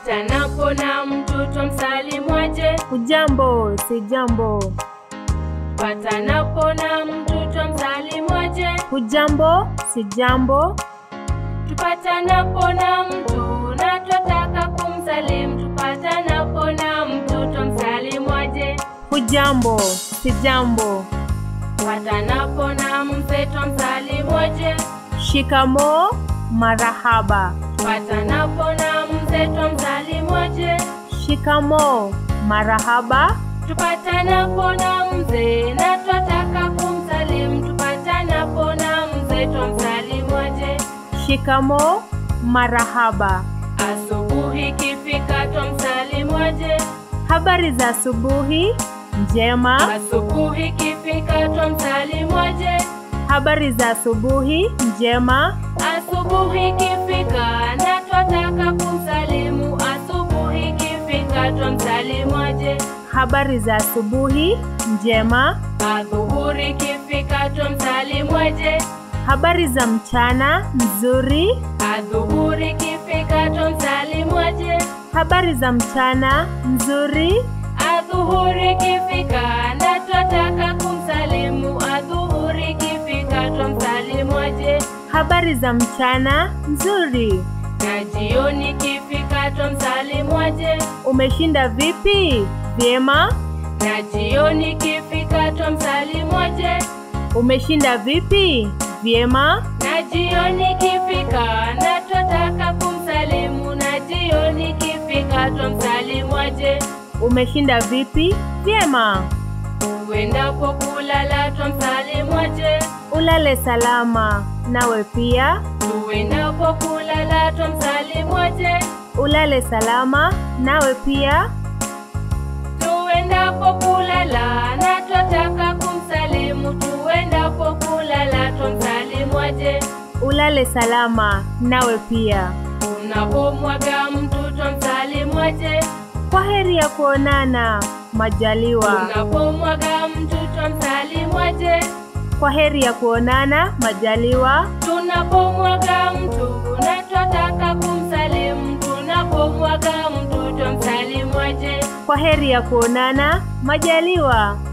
Tupatanapo na mtu twamsalimwaje? Hujambo, si jambo. Tupatanapo na mtu twamsalimwaje? Hujambo, si jambo. Tupatanapo na mtu na twataka kumsalimu, tupatanapo na mtu twamsalimwaje? Hujambo, si jambo. Tupatanapo na mzee twamsalimwaje? Shikamo, marahaba. Tupatanapo na mzee twamsalimwaje? Shikamo, marahaba. Tupatanapo na mzee na twataka kumsalimu, tupatanapo na mzee twamsalimwaje? Shikamo, marahaba. Asubuhi ikifika twamsalimwaje? Habari za asubuhi njema. Asubuhi ikifika twamsalimwaje? Habari za asubuhi njema. Asubuhi ikifika na twataka kumsalimu, asubuhi ikifika twamsalimwaje? Habari za asubuhi njema. Adhuhuri ikifika twamsalimwaje? Habari za mchana nzuri. Adhuhuri ikifika twamsalimwaje? Habari za mchana nzuri. Adhuhuri ikifika na twataka kumsalimu, adhuhuri ikifika twamsalimwaje? Habari za mchana nzuri. Na jioni ikifika twamsalimwaje? Umeshinda vipi? Vyema. Na jioni ikifika twamsalimwaje? Umeshinda vipi? Vyema. Na jioni ikifika na twataka kumsalimu, na jioni ikifika twamsalimwaje? Umeshinda vipi? Vyema. Uendapo kulala twamsalimwaje? Ulale salama. Nawe pia Uendapo kulala twamsalimwaje? ulale salama. Nawe pia Tuendapo kulala na twataka kumsalimu, tuendapo kulala twamsalimwaje? ulale salama. Nawe pia. Unapomwaga mtu twamsalimwaje? Kwa heri ya kuonana. Majaliwa. Unapomwaga mtu twamsalimwaje? Kwa heri ya kuonana. Majaliwa. Tunapomwaga mtu na twataka kumsalimu, tunapomwaga mtu twamsalimwaje? Kwa heri ya kuonana. Majaliwa.